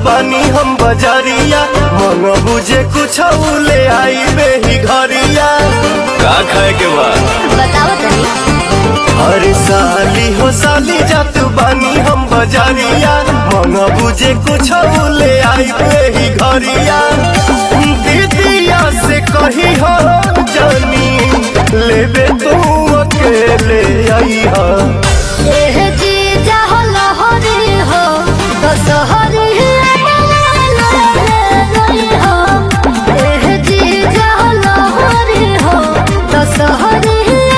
बानी हम बजरिया मन बुझे कुछ ले आई बेही घरिया का खाए के बा बताओ तनी अरे साली हो साली जात बानी हम बजरिया मन बुझे कुछ ले आई बेही घरिया दीदिया से कही हो जानी लेबे तू अकेले आई हा एह जी जाहो लहरी हो दशहरी हो एह जी जाहो लहरी हो दशहरी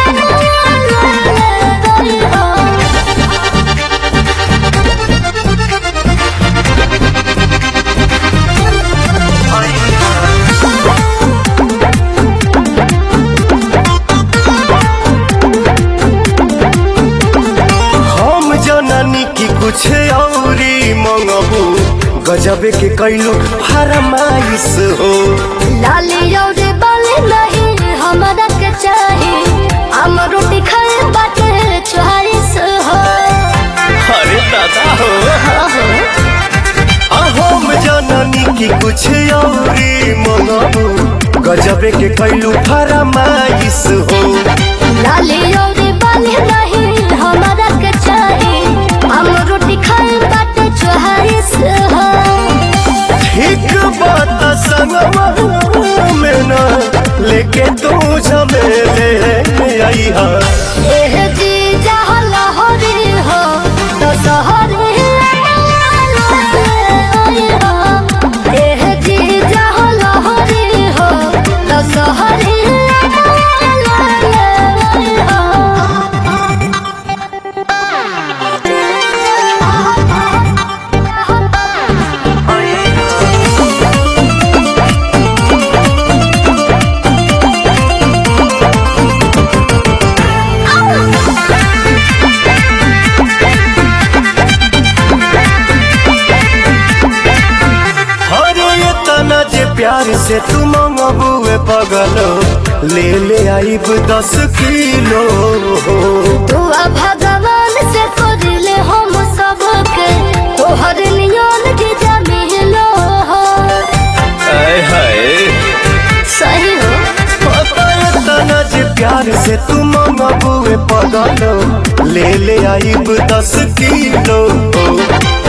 हो हम जननी की कुछ औरी मंगबू गजबे के कैलू फरमाइश हो लाली और बाली नहीं हमरा के चाही हम रोटी खाए बाटे चोहारिस हो अरे दादा हो आ, हम जननी की कुछ औरी मंगबू गजबे के कैलू फरमाइश हो लाली और बाली नहीं हमरा के चाही हम रोटी खाए बाटे चोहारिस हो ठीक बात संगवा में ना लेके तू झमेले आई हा एह जी जहाँ लहरी हो तो सहरी एह जी जहाँ लहरी हो तो सहरी अरे ये तना जे प्यार से तू मंगबुए पगलो ले ले आइब दस किलो दुआ भगवान से करले हम सबके तोहर नियन के जमीलो हो हाय हाय सही हो पता ये तना जे प्यार से तू मंगबुए पगलो ले ले आइब दस किलो